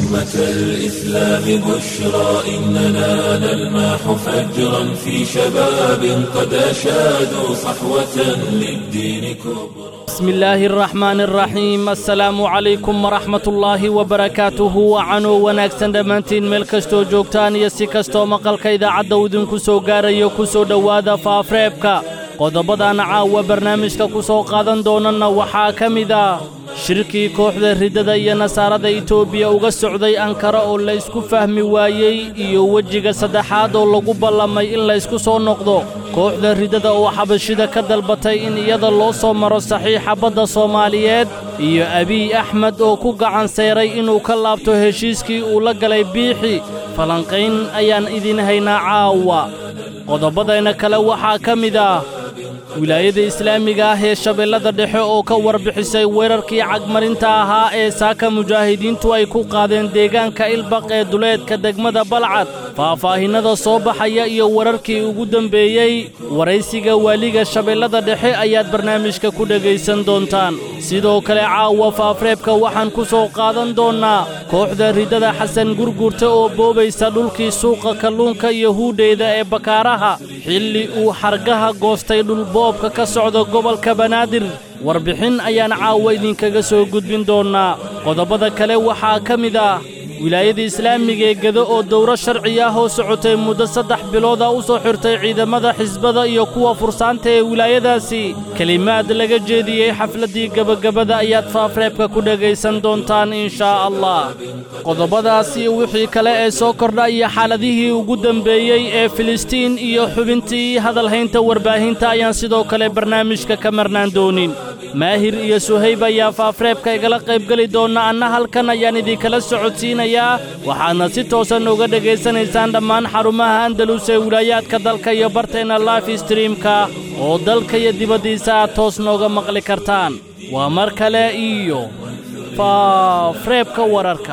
أمة الإسلام بشرى إننا نلمح فجرا في شباب قد أشادوا صحوة للدين كبرى بسم الله الرحمن الرحيم السلام عليكم ورحمة الله وبركاته وعنو wanaagsan dhammaantiin meel kastoo joogtaan iyo si kastoo maqalka idaacadda uu idinku soo gaarayo ku soo dhowaada faafreebka qodobadan caawa barnaamijka ku soo qaadan doonana waxaa ka mid ah shirkii kooxda riddada iyo nasaarada itoobiya uga socday ankara oo la ysku fahmi waayey iyo wejiga saddexaad oo lagu ballamay in laysku soo noqdo kooxda riddada oo xabashida ka dalbatay in iyada loo soo maro saxiixa badda soomaaliyeed iyo abiy axmed oo ku gacan sayray inuu ka laabto heshiiskii uu la galay biixi falanqayn ayaan idin haynaa caawa qodobadayna kale waxaa ka mid ah wilaayada islaamiga ah ee shabeellada dhexe oo ka warbixisay weerarkii cagmarinta ahaa ee saaka mujaahidiintu ay ku qaadeen deegaanka ilbaq ee duleedka degmada balcad faahfaahinnada soo baxaya iyo wararkii ugu dembeeyey waraysiga waaliga shabeellada dhexe ayaad barnaamijka ku dhegaysan doontaan sidoo kale caawa faafreebka waxaan ku soo qaadan doonnaa kooxda riddada xasan gurgurta oo boobaysa dhulkii suuqa kalluunka iyo huudheyda ee bakaaraha xilli uu xargaha goostay dhulboobka ka socda gobolka banaadir warbixin ayaan caawa idinkaga soo gudbin doonnaa qodobada kale waxaa ka mid ah wilaayada islaamiga ee gedo oo dowro sharci ah oo socotay muddo saddex bilooda u soo xirtay ciidamada xisbada iyo kuwa fursaanta ee wilaayadaasi kelimaad laga jeediyey xafladdii gebagabada ayaad faafreebka ku dhegaysan doontaan inshaa allah qodobadaas iyo wixii kale ee soo kordha iyo xaaladihii ugu dembeeyey ee filistiin iyo xubintii hadalhaynta warbaahinta ayaan sidoo kale barnaamijka ka marnaan doonin maahir iyo suhayb ayaa faafreebka igala qaybgeli doonna anna halkan ayaan idinkala socodsiinayaa waxaadna si toosan uga dhegaysanaysaan dhammaan xarumaha andalus ee wilaayaadka dalka iyo barteenna life streamka oo dalka iyo dibaddiisa aad toos nooga maqli kartaan waa mar kale iyo faafreebka wararka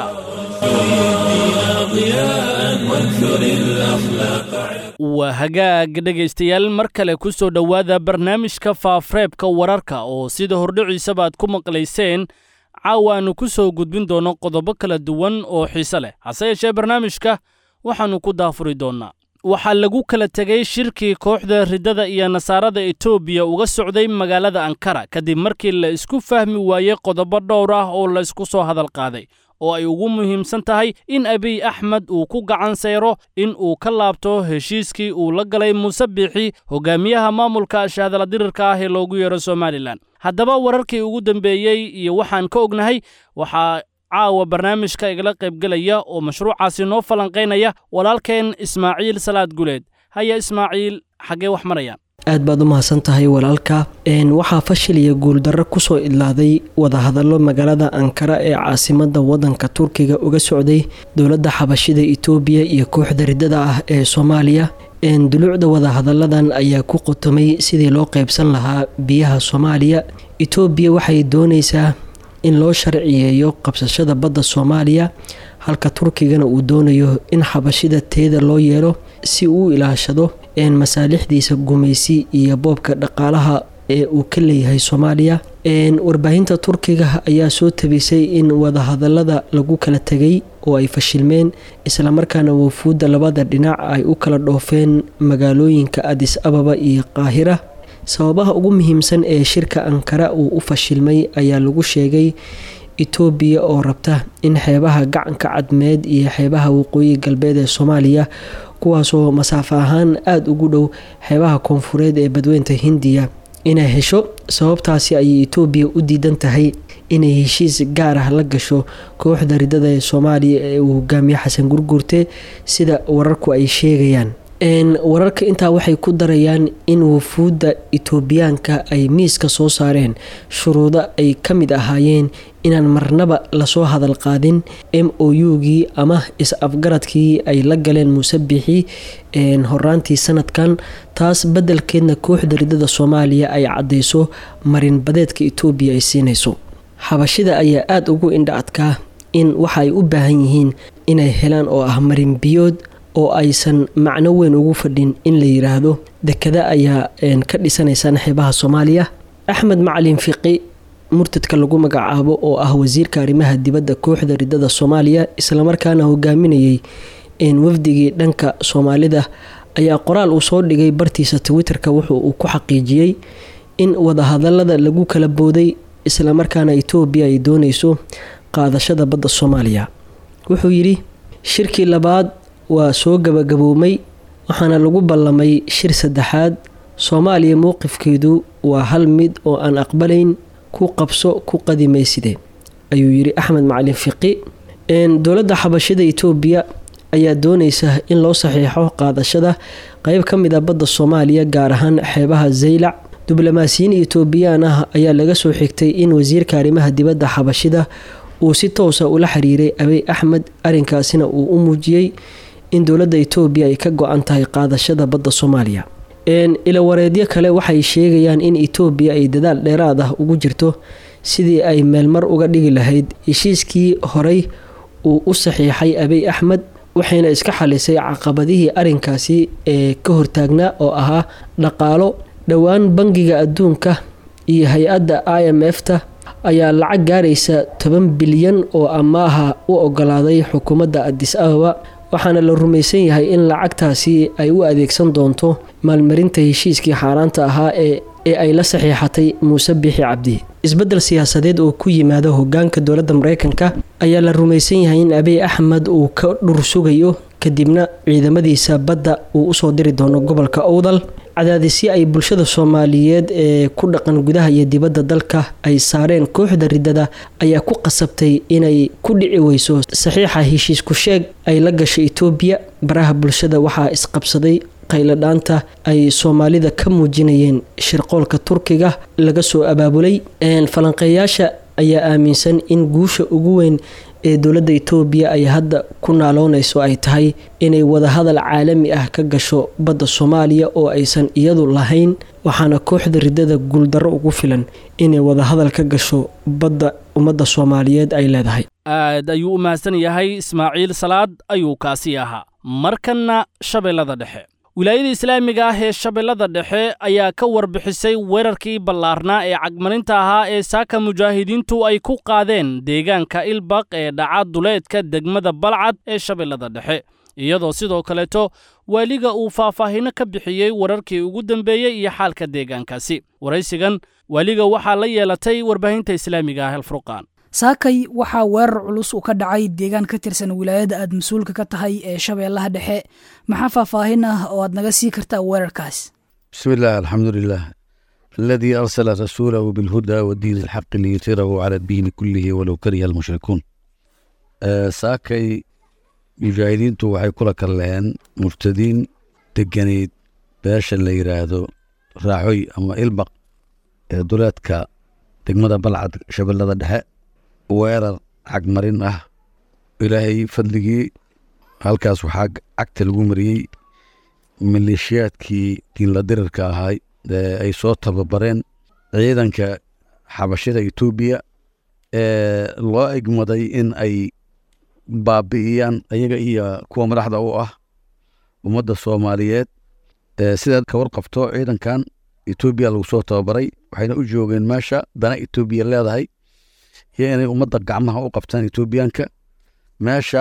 waa hagaag dhegaystayaal mar kale ku soo dhowaada barnaamijka faafreebka wararka oo sida hordhiciisaba aad ku maqlayseen caawa aannu ku soo gudbin doonno qodobo kala duwan oo xiise leh hase yeeshee barnaamijka waxaannu ku daafuri doonnaa waxaa lagu kala tegey shirkii kooxda riddada iyo nasaarada etoobiya uga socday magaalada ankara kadib markii la isku fahmi waayey qodobo dhowr ah oo laysku soo hadal qaaday oo ay ugu muhiimsan tahay in abiy axmed uu ku gacan sayro in uu ka laabto heshiiskii uu la galay muuse biixi hogaamiyaha maamulka shaadaladirirka ah ee loogu yeero somalilan haddaba wararkii ugu dembeeyey iyo waxaan ka ognahay waxaa caawa barnaamijka igala qaybgelaya oo mashruucaasi noo falanqaynaya walaalkeen ismaaciil salaad guleed haya ismaaciil xaggee wax marayaan aad baad u mahadsan tahay walaalka waxaa fashil iyo guuldarro kusoo idlaaday wadahadallo magaalada ankara ee caasimada wadanka turkiga uga socday dowladda xabashida itoobiya iyo kooxda riddada ah ee soomaaliya duluucda wadahadalladan ayaa ku qotomay sidii loo qeybsan lahaa biyaha soomaaliya itoobiya waxay dooneysaa in loo sharciyeeyo qabsashada badda soomaaliya halka turkigana uu doonayo in xabashida teeda loo yeelo si uu ilaashado masaalixdiisa gumaysi iyo boobka dhaqaalaha ee uu ka leeyahay soomaaliya warbaahinta turkiga ayaa soo tabisay in wadahadalada lagu kala tegay oo ay fashilmeen islamarkaana wafuudda labada dhinac ay u kala dhoofeen magaalooyinka adis ababa iyo qaahira sababaha ugu muhiimsan ee shirka ankara uu u fashilmay ayaa lagu sheegay itoobiya oo rabta in xeebaha gacanka cadmeed iyo xeebaha waqooyi galbeed ee soomaaliya kuwaasoo masaafo ahaan aada ugu dhow xeebaha koonfureed ee badweynta hindiya inay hesho sababtaasi ayay itoobiya u diidan tahay inay heshiis gaar ah la gasho kooxda riddada ee soomaaliya ee uu hogaamiye xasan gurgurte sida wararku ay sheegayaan wararka intaa waxay ku darayaan in wafuudda itoobiyaanka ay miiska soo saareen shuruudo ay ka mid ahaayeen inaan marnaba lasoo hadal qaadin m o u-gii ama is-afgaradkii ay la galeen muuse bixi horaantii sanadkan taas beddelkeedna kooxda riddada soomaaliya ay caddeyso marinbadeedka itoobiya ay siinayso xabashida ayaa aada ugu indha adkaa in waxa ay u baahan yihiin inay helaan oo ah marin biyood oo aysan macno weyn ugu fadhin in la yiraahdo dekada ayaa ka dhisanaysaan xeebaha soomaaliya axmed macalin fiqi murtadka lagu magacaabo oo ah wasiirka arrimaha dibadda kooxda ridada soomaaliya islamarkaana hogaaminayay wafdigii dhanka soomaalida ayaa qoraal uu soo dhigay bartiisa twitterka wuxuu uu ku xaqiijiyey in wadahadalada lagu kala booday islamarkaana etoobiya ay dooneyso qaadashada badda soomaaliya wuxuu yidhi shirkii labaad waa soo gabagaboomay waxaana lagu ballamay shir saddexaad soomaaliya mowqifkeedu waa hal mid oo aan aqbalayn ku qabso ku qadimayside ayuu yidhi axmed macalin fiqi dowladda xabashada etoobiya ayaa dooneysa in loo saxiixo qaadashada qeyb ka mid a badda soomaaliya gaar ahaan xeebaha zaylac diblomaasiyiin etoobiyaan ah ayaa laga soo xigtay in wasiirka arrimaha dibadda xabashida uu si toosa ula xiriiray abey axmed arrinkaasina uu u muujiyey in dowladda etoobiya ay ka go-an tahay qaadashada badda soomaaliya ilawareedyo kale waxay sheegayaan in etoobiya ay dadaal dheeraad ah ugu jirto sidii ay meelmar uga dhigi lahayd heshiiskii horey uu u saxiixay abey axmed waxayna iska xalisay caqabadihii arrinkaasi ee ka hortaagnaa oo ahaa dhaqaalo dhowaan bangiga adduunka iyo hay-adda i m f ta ayaa lacag gaaraysa toban bilyan oo amaaha u ogolaaday xukuumadda adis ababa waxaana la rumaysan yahay in lacagtaasi ay u adeegsan doonto maalmarinta heshiiskii xaaraanta ahaa ee ee ay la saxiixatay muuse biixi cabdi isbeddel siyaasadeed oo ku yimaada hogaanka dowladda mareykanka ayaa la rumaysan yahay in abiy axmed uu ka dhur sugayo kadibna ciidamadiisa badda uu usoo diri doono gobolka owdal cadaadisyo ay bulshada soomaaliyeed ee ku dhaqan gudaha iyo dibadda dalka ay saareen kooxda riddada ayaa ku qasabtay inay ku dhici weyso saxiixa heshiis ku sheeg ay la gashay etoobiya baraha bulshada waxaa isqabsaday qayladhaanta ay soomaalida ka muujinayeen shirqoolka turkiga laga soo abaabulay falanqeeyaasha ayaa aaminsan in guusha ugu weyn ee dowladda etoobiya ay hadda ku naaloonayso ay tahay inay wadahadal caalami ah ka gasho badda soomaaliya oo aysan iyadu lahayn waxaana kooxda riddada guuldarro ugu filan inay wadahadal ka gasho badda ummadda soomaaliyeed ay leedahay aad ayuu u mahadsan yahay ismaaciil salaad ayuu kaasi ahaa markanna shabeellada dhexe wilaayada islaamiga ah ee shabeellada dhexe ayaa ka warbixisay weerarkii ballaarnaa ee cagmarinta ahaa ee saaka mujaahidiintu ay ku qaadeen deegaanka ilbaq ee dhaca duleedka degmada balcad ee shabeellada dhexe iyadoo sidoo kaleeto waaliga uu faahfaahinno ka bixiyey wararkii ugu dambeeyey iyo xaalka deegaankaasi waraysigan waaliga waxaa la yeelatay warbaahinta islaamiga ah alfurqaan saakay waxaa weerar culus uu ka dhacay deegaan ka tirsan wilaayada aad mas-uulka ka tahay ee shabeellaha dhexe maxaa faahfaahin ah oo aad naga sii kartaa weerarkaas بسم الله الحمد لله الذي أرسل رسوله بالهدى والدين الحق ليثيره على الدين كله ولو كره المشركون آه ساكي مجاهدينtu waxay kula kalleen murtadiin deganeyd beesha la yiraahdo raacoy ama ilbaq ee duleedka degmada balcad shabeellada dhexe weerar cagmarin ah ilaahay fadligii halkaas waxaa cagta lagu mariyey maleeshiyaadkii diinla dirirka ahay ee ay soo tababareen ciidanka xabashida etoobiya ee loo egmaday in ay baabi'iyaan ayaga iyo kuwa madaxda u ah ummadda soomaaliyeed sidaad ka warqabto ciidankan etoobiya lagu soo tababaray waxayna u joogeen meesha dana etoobiya leedahay iyo inay ummadda gacmaha u qabtaan etoobiyaanka meesha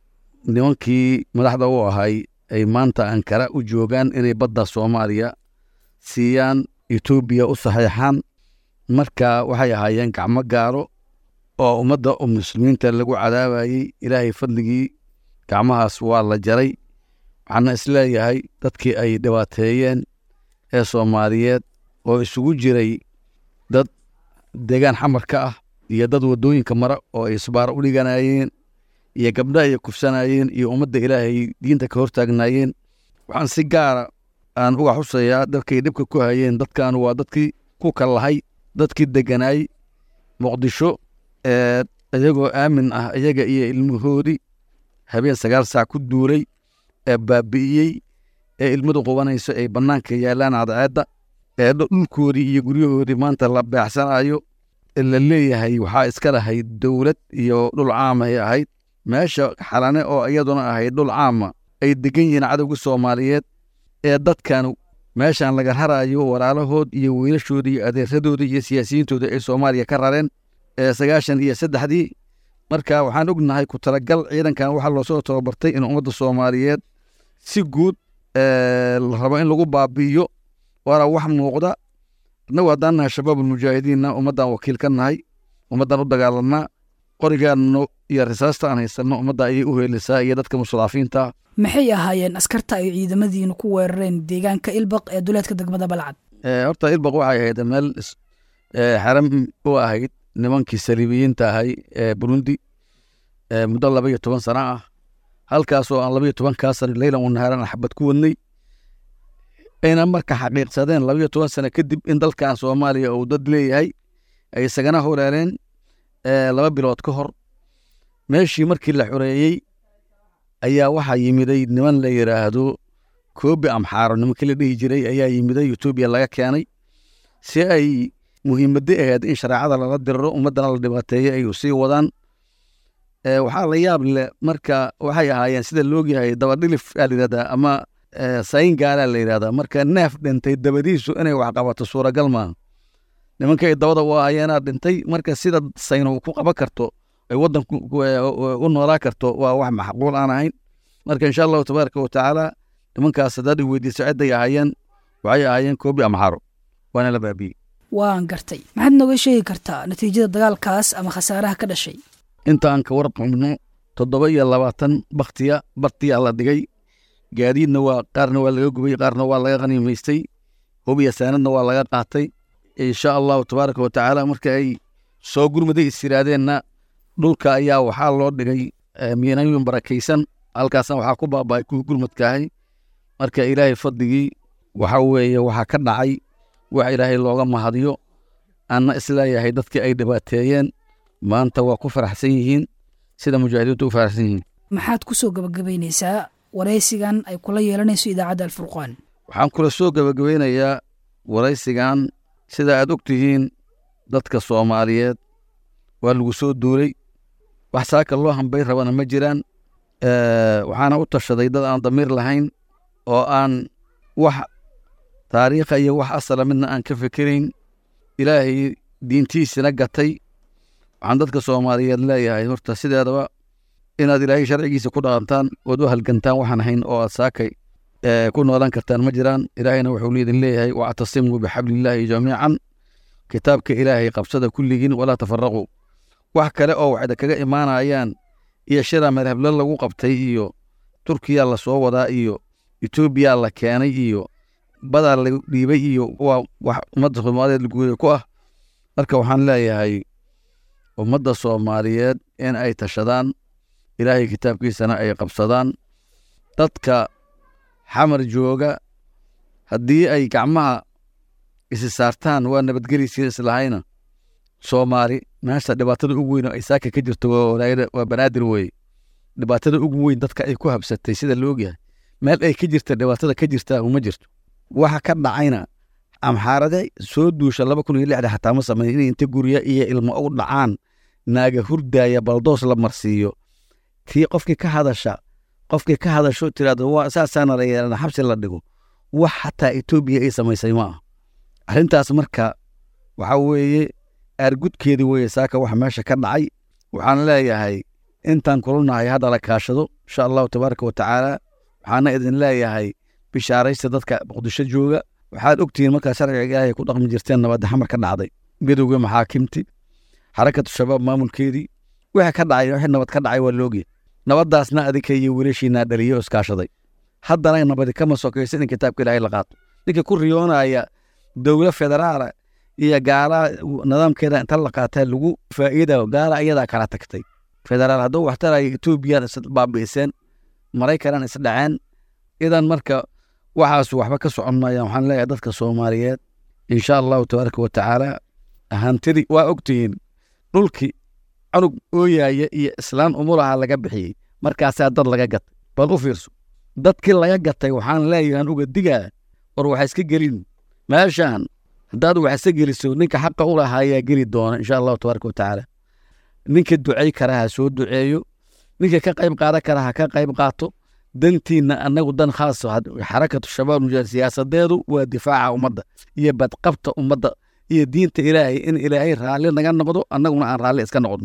nimankii madaxda u ahay ay maanta ankara u joogaan inay badda soomaaliya siiyaan etoobiya u saxiixaan marka waxay ahaayeen gacmo gaaro oo ummadda muslimiinta lagu cadaabayey ilaahay fadligii gacmahaas waa la jaray waxaana isleeyahay dadkii ay dhibaateeyeen ee soomaaliyeed oo isugu jiray dad deegaan xamar ka ah iyo dad waddooyinka mara oo ay isbaaro u dhiganayeen iyo gabdha ay kufsanayeen iyo ummadda ilaahay diinta ka hortaagnaayeen waxaan si gaara aan uga xusayaa dadkay dhibka ku hayeen dadkan waa dadkii ku kallahay dadkii deganaay muqdisho ee iyagoo aamin ah iyaga iyo ilmahoodii habeen sagaal saac ku duulay ee baabi'iyey ee ilmadu qubanayso ay bannaanka yaallaan cadceedda ee dhulkoodii iyo guryahoodii maanta la beecsanayo la leeyahay waxaa iska lahayd dowlad iyo dhul caamay ahayd meesha xalane oo iyaduna ahayd dhul caama ay degan yihiin cadowga soomaaliyeed ee dadkan meeshaan laga rarayo walaalahood iyo wiilashooda iyo adeeradooda iyo siyaasiyiintooda ay soomaaliya ka rareen sagaashan iyo saddexdii marka waxaan ognahay ku talagal ciidankan waxaa loosoo tababartay in ummadda soomaaliyeed si guud la rabo in lagu baabi'iyo waana wax muuqda annagu haddaan nahay shabaabulmujaahidiinna ummaddan wakiil ka nahay ummaddan u dagaalanaa qorigaanno iyo risaasta aan haysanno ummadda ayay u heelisaa iyo dadka mustadaafiinta maxay ahaayeen askarta ay ciidamadiinu ku weerareen deegaanka ilbaq ee duleedka degmada balcad horta ilbaq waxay ahayd meel xaram u ahayd nimankii saliibiyiinta ahay ee burundi muddo laba iyo toban sana ah halkaasoo aan laba iyo tobankaa sana leylan wanahaaran xabad ku wadnay ayna marka xaqiiqsadeen laba iyo toban sano kadib in dalkan soomaaliya uu dad leeyahay ay isagana horeereen laba bilood ka hor meeshii markii la xoreeyey ayaa waxaa yimiday niman la yidhaahdo koobi amxaaro nimankii la dhihi jiray ayaa yimiday etoobiya laga keenay si ay muhiimadda ahayd in shareecada lala diriro ummaddana la dhibaateeyo ay sii wadaan waxaa la yaab leh marka waxay ahaayeen sida loogyahay dabadhilif aa la yidhahdaa ama sayin gaalaa la yidhahdaa marka neef dhintay dabadiisu inay wax qabato suuragal maaha nimankay dabada u ahayeenaa dhintay marka sida sayno ku qaban karto ay waddanku u noolaa karto waa wax maxquul aan ahayn marka insha allahu tabaaraka watacaala nimankaas haddaad i weydiiso cidday ahaayeen waxay ahaayeen koobi amxaro waana la baabiyey waan gartay maxaad nooga sheegi kartaa natiijada dagaalkaas ama khasaaraha ka dhashay intaan ka warqabno toddoba iyo labaatan baktiya bartiyaa la dhigay gaadiidna waa qaarna waa laga gubay qaarna waa laga qaniimaystay hubiya saanadna waa laga qaatay insha allahu tabaaraka watacaala marka ay soo gurmaday istiraadeenna dhulka ayaa waxaa loo dhigay miinooyin barakaysan halkaasna waxaa ku baaba'ay kuwii gurmadkaahay marka ilaahay fadligii waxa weeye waxaa ka dhacay wax ilaahay looga mahadiyo anna isleeyahay dadkii ay dhibaateeyeen maanta waa ku faraxsan yihiin sida mujaahidiintu u faraxsan yihiin maxaad ku soo gabagabaynaysaa waraysigan ay kula yeelanayso idaacadda alfurqaan waxaan kula soo gabagabeynayaa waraysigan sida aad og tihiin dadka soomaaliyeed waa lagu soo duulay wax saaka loo hambay rabana ma jiraan waxaana u tashaday dad aan damiir lahayn oo aan wax taariikha iyo wax asala midna aan ka fikirayn ilaahay diintiisina gatay waxaan dadka soomaaliyeed leeyahay horta sideedaba inaad ilaahay sharcigiisa ku dhaqantaan ood u halgantaan waxaan ahayn oo aad saakay ku noolaan kartaan ma jiraan ilaahayna wuxuu liidin leeyahay wactasimuu bixablillaahi jamiican kitaabka ilaahay qabsada kulligiin walaa tafaraquu wax kale oo waxda kaga imaanayaan iyo shira marhable lagu qabtay iyo turkiya la soo wadaa iyo etoobiya la keenay iyo badaa la dhiibay iyo waa wax ummadda soomaaliyeed laguuda ku ah marka waxaan leeyahay ummadda soomaaliyeed in ay tashadaan ilaahay kitaabkiisana ay qabsadaan dadka xamar jooga haddii ay gacmaha isi saartaan waa nabadgeliysii islahayna soomaali meesha dhibaatada ugu weyn oo ay saaka ka jirto waa banaadir weye dhibaatada ugu weyn dadka ay ku habsatay sida la ogyahay meel ay ka jirta dhibaatada ka jirtaa uma jirto waxa ka dhacayna amxaarade soo duusha laba kun iyo lixda xataa ma sameyn inay inta gurya iyo ilmo u dhacaan naaga hurdaaya baldoos la marsiiyo tii qofkii ka hadasha qofkii ka hadasho tiraahdo waa saasaana la yeelana xabsi la dhigo wax xataa etoobiya ay samaysay ma ah arrintaas marka waxa weeye aargudkeedii weye saaka waxa meesha ka dhacay waxaan leeyahay intaan kulanahay hadda la kaashado insha allahu tabaaraka wa tacaala waxaana idin leeyahay bishaaraysta dadka muqdisho jooga waxaad ogtihiin markaa sharciga ilaahay ku dhaqmi jirteen nabadda xamar ka dhacday midowga maxaakimti xarakatu shabaab maamulkeedii wixii ka dhacay wixii nabad ka dhacay waa loogya nabaddaasna adinka iyo wiilashiinaa dhaliyo oo iskaashaday haddana nabadi kama sokaysa in kitaabka ilaahay la qaato ninka ku riyoonaya dowla federaala iyo gaala nidaamkeeda inta la qaataa lagu faa'iida gaala iyadaa kala tagtay federaal hadduu waxtaraya etoobiyan is baabi'iseen maraykanan is dhaceen idan marka waxaas waxba ka socon maayaan waxaan leeyahay dadka soomaaliyeed insha allahu tabaaraka wa tacaala hantidii waa ogtihiin dhulkii canug ooyaaya iyo islaan umulaha laga bixiyey markaasaa dad laga gatay bal u fiirso dadkii laga gatay waxaan leeyahan uga digaa war waxa iska gelin meeshaan haddaad wax iska geliso ninka xaqa u lahaa ayaa geli doona insha allahu tabaaraka wa tacaala ninka ducey kara ha soo duceeyo ninka ka qayb qaadan kara ha ka qayb qaato dantiina annagu dan khaas xarakatu shabaab mujaahid siyaasadeedu waa difaaca ummadda iyo badqabta ummadda iyo diinta ilaahay in ilaahay raalli naga noqdo annaguna aan raalli iska noqon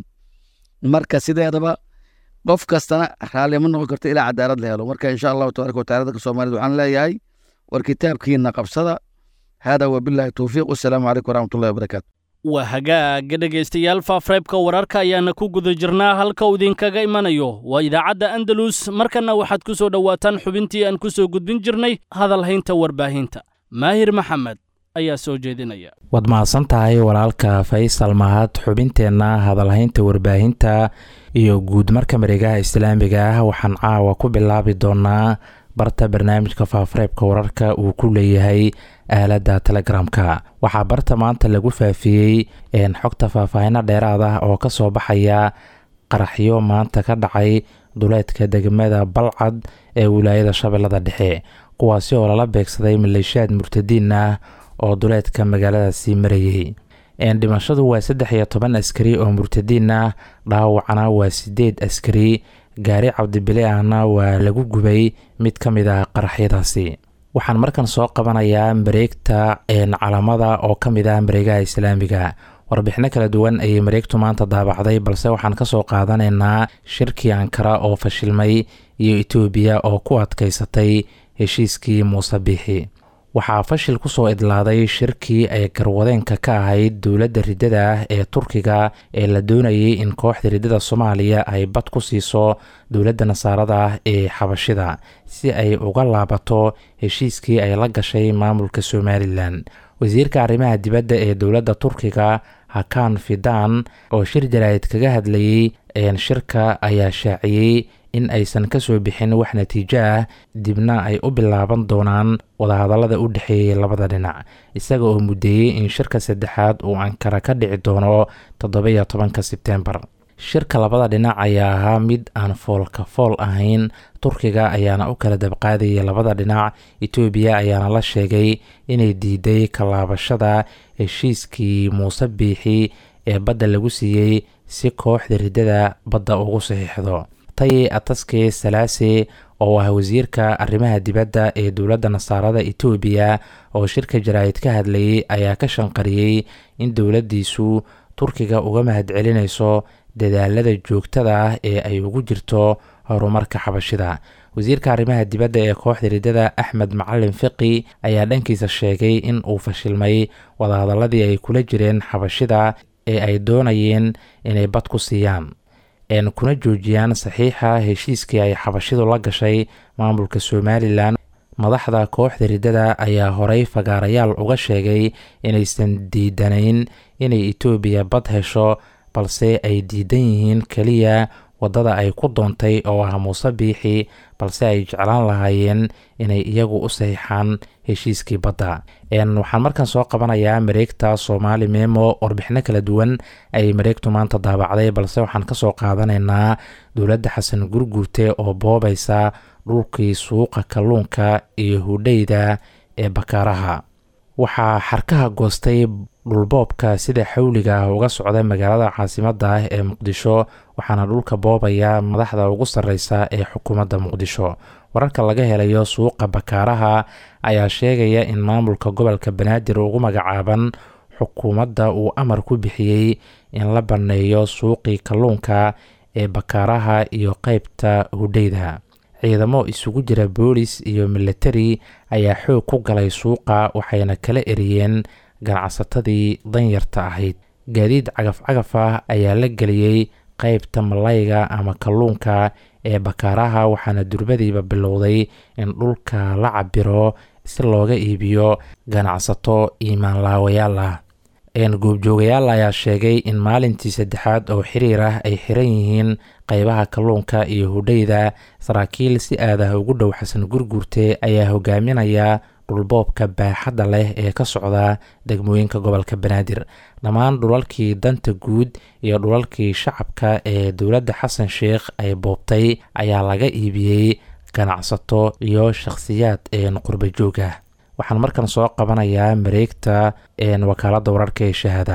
marka sideedaba qof kastana raalli ma noqon karto ilaa cadaalad la helo marka insha allahu tabaraka wataala dadka soomaalida waxaan leeyahay war kitaabkiina qabsada hada wabillahi towfiiq wasalaamu calaykum waraxmatullahi wabarakaatu waa hagaaga dhegaystayaal faafreebka wararka ayaana ku guda jirnaa halka uu idinkaga imanayo waa idaacadda andalus markanna waxaad ku soo dhowaataan xubintii aan ku soo gudbin jirnay hadalhaynta warbaahinta maahir maxamed ayaa soo jeedinaya waad mahadsan tahay walaalka faysal mahad xubinteenna hadalhaynta warbaahinta iyo guud marka mareegaha islaamiga ah waxaan caawa ku bilaabi doonaa barta barnaamijka faafreebka wararka uu ku leeyahay aaladda telegramka waxaa barta maanta lagu faafiyey xogta faahfaahino dheeraad ah oo ka soo baxaya qaraxyo maanta ka dhacay duleedka degmada balcad ee wilaayada shabeellada dhexe kuwaasi oo lala beegsaday maleeshiyaad murtadiin ah oo duleedka magaaladaasi marayay dhimashadu waa saddex iyo toban askari oo murtadiin ah dhaawacna waa sideed askari gaari cabdibile ahna waa lagu gubay mid ka mid ah qaraxyadaasi waxaan markan soo qabanayaa mareegta calamada oo ka mid ah mareegaha islaamiga warbixino kala duwan ayay mareegtu maanta daabacday balse waxaan kasoo qaadanaynaa shirkii ankara oo fashilmay iyo etoobiya oo ku adkaysatay heshiiskii muuse biixi waxaa fashil kusoo idlaaday shirkii ay garwadeenka ka ahayd dowladda riddada ah ee turkiga ee la doonayay in kooxda riddada soomaaliya ay bad ku siiso dowladda nasaarada ah ee xabashida si ay uga laabato heshiiskii ay la gashay maamulka somalilan wasiirka arrimaha dibadda ee dowladda turkiga hakan fidan oo shir jaraa'id kaga hadlayey shirka ayaa shaaciyey in aysan kasoo bixin wax natiijo ah dibna ay u bilaaban doonaan wadahadallada u dhexeeyay labada dhinac isaga oo muddeeyey in shirka saddexaad uu ankara ka dhici doono toddoba-iyo tobanka sebtembar shirka labada dhinac ayaa ahaa mid aan foolka fool ahayn turkiga ayaana u kala dabqaadayay labada dhinac etoobiya ayaana la sheegay inay diiday kalaabashada heshiiskii muuse biixi ee badda lagu siiyey si kooxda riddada badda ugu saxiixdo taye ataske salaase oo ah wasiirka arrimaha dibadda ee dowladda nasaarada etoobiya oo shirka jaraa'id ka hadlayay ayaa ka shanqariyey in dowladdiisu turkiga uga mahadcelinayso dadaalada joogtada ah ee ay ugu jirto horumarka xabashida wasiirka arrimaha dibadda ee kooxda riddada axmed macalin fiqi ayaa dhankiisa sheegay in uu fashilmay wadahadaladii ay kula jireen xabashida ee ay doonayeen inay bad ku siiyaan een kuna joojiyaan saxiixa heshiiskii ay xabashidu la gashay maamulka somalilan madaxda kooxda riddada ayaa horey fagaarayaal uga sheegay inaysan diidanayn inay etoobiya bad hesho balse ay diidan yihiin keliya waddada ay ku doontay oo ah muuse biixi balse ay jeclaan lahaayeen inay iyagu u saxiixaan heshiiskii badda waxaan markan soo qabanayaa mareegta soomaali memo warbixino kala duwan ayay mareegtu maanta daabacday balse waxaan kasoo qaadanaynaa dowladda xasan gurguurte oo boobaysa dhulkii suuqa kalluunka iyo hudheyda ee bakaaraha waxaa xarkaha goostay dhulboobka sida xawliga ah uga socda magaalada caasimadda ah ee muqdisho waxaana dhulka boobaya madaxda ugu sarreysa ee xukuumadda muqdisho wararka laga helayo suuqa bakaaraha ayaa sheegaya in maamulka gobolka banaadir ugu magacaaban xukuumadda uu amar ku bixiyey in la banneeyo suuqii kalluunka ee bakaaraha iyo qeybta hudheyda ciidamo isugu jira boolis iyo militari ayaa xoog ku galay suuqa waxayna kala eriyeen ganacsatadii danyarta ahayd gaadiid cagaf-cagaf ah ayaa la geliyey qeybta malayga ama kalluunka ee bakaaraha waxaana durbadiiba bilowday in dhulka la cabiro si looga iibiyo ganacsato iimaanlaawayaal ah goobjoogayaal ayaa sheegay in maalintii saddexaad oo xiriir ah ay xiran yihiin qeybaha kalluunka iyo hudheyda saraakiil si aadaha ugu dhow xasan gurguurte ayaa hogaaminaya dhulboobka baaxadda leh ee ka socda degmooyinka gobolka banaadir dhammaan dhulalkii danta guud iyo dhulalkii shacabka ee dowladda xasan sheikh ay boobtay ayaa laga iibiyey ganacsato iyo shakhsiyaad een qurba joog ah waxaan markan soo qabanayaa mareegta wakaaladda wararka ee shahaada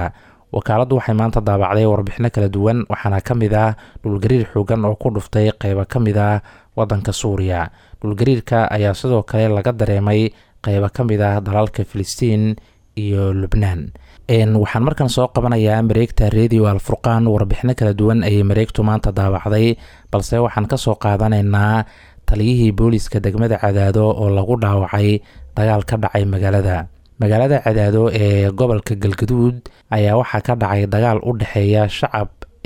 wakaaladdu waxay maanta daabacday warbixino kala duwan waxaana ka mid ah dhulgariir xoogan oo ku dhuftay qeybo ka mid ah waddanka suuriya dhulgariirka ayaa sidoo kale laga dareemay qeybo ka mid ah dalalka filistiin iyo lubnaan waxaan markan soo qabanayaa mareegta radio alfurqaan warbixino kala duwan ayay mareegtu maanta daabacday balse waxaan kasoo qaadanaynaa taliyihii booliska degmada cadaado oo lagu dhaawacay dagaal ka dhacay magaalada magaalada cadaado ee gobolka galgaduud ayaa waxaa ka dhacay dagaal u dhexeeya shacab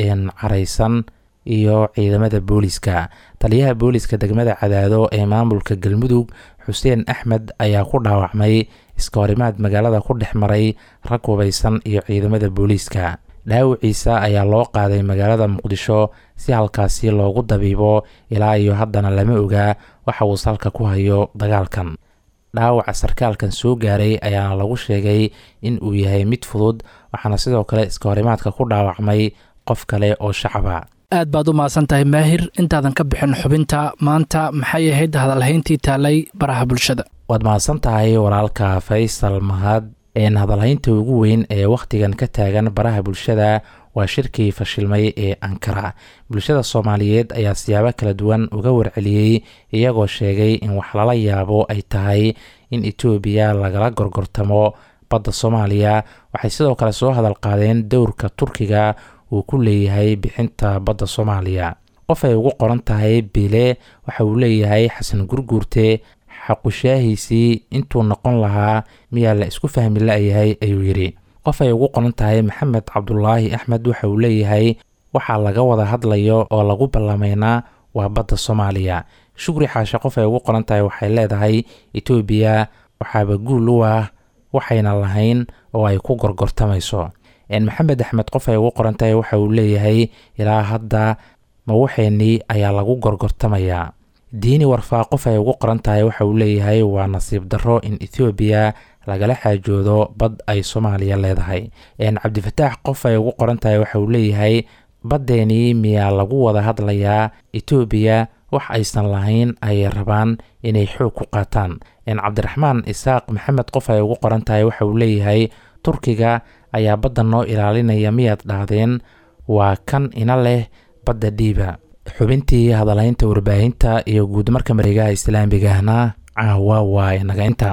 caraysan iyo ciidamada booliska taliyaha booliska degmada cadaado ee maamulka galmudug xuseen axmed ayaa ku dhaawacmay iskahorimaad magaalada ku dhex maray rag hubaysan iyo ciidamada booliiska dhaawiciisa ayaa loo qaaday magaalada muqdisho si halkaasi loogu dabiibo ilaa iyo haddana lama ogaa waxa uu salka ku hayo dagaalkan dhaawaca sarkaalkan soo gaaray ayaana lagu sheegay in uu yahay mid fudud waxaana sidoo kale iskahorimaadka ku dhaawacmay qof kale oo shacaba aad baad u mahadsan tahay maahir intaadan ka bixin xubinta maanta maxay ahayd hadalhayntii taalay baraha bulshada waad mahadsan tahay walaalka faysal mahad een hadalhaynta ugu weyn ee wakhtigan ka taagan baraha bulshada waa shirkii fashilmay ee ankara bulshada soomaaliyeed ayaa siyaabo kala duwan uga warceliyey iyagoo sheegay in wax lala yaabo ay tahay in etoobiya lagala gorgortamo badda soomaaliya waxay sidoo kale soo hadal qaadeen dowrka turkiga uu ku leeyahay bixinta badda soomaaliya qof ay ugu qoran tahay bile waxa uu leeyahay xasan gurguurte xaqushaahiisii intuu noqon lahaa miyaa la isku fahmi la-yahay ayuu yidhi qof ay ugu qoran tahay maxamed cabdulaahi axmed waxa uu leeyahay waxaa laga wada hadlayo oo lagu ballameynaa waa badda soomaaliya shukri xaashe qof ay ugu qoran tahay waxay leedahay etoobiya waxaaba guul u ah waxayna lahayn oo ay ku gorgortamayso maxamed axmed qof ay ugu qoran tahay waxa uu leeyahay ilaa hadda ma waxeenii ayaa lagu gorgortamayaa diini warfaa qof ay ugu qoran tahay waxa uu leeyahay waa nasiib darro in ethoobiya lagala xaajoodo bad ay soomaaliya leedahay cabdifataax qof ay ugu qoran tahay waxa uu leeyahay baddeenii miyaa lagu wada hadlayaa etoobiya wax aysan lahayn ayay rabaan inay xoog ku qaataan cabdiraxmaan isaaq maxamed qof ay ugu qoran tahay waxa uu leeyahay turkiga ayaa badda noo ilaalinaya miyaad dhahdeen waa kan ina leh badda dhiiba xubintii hadalhaynta warbaahinta iyo guudmarka mareegaha islaamigahna caawa waa inaga inta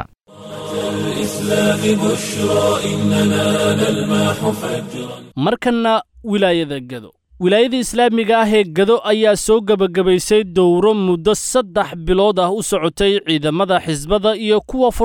الإسلام بشرى إننا نلمح فجرا markanna wilaayada gado wilaayada islaamiga ah ee gado ayaa soo gebagabaysay dowro muddo saddex bilood ah u socotay ciidamada xisbada iyo kuwa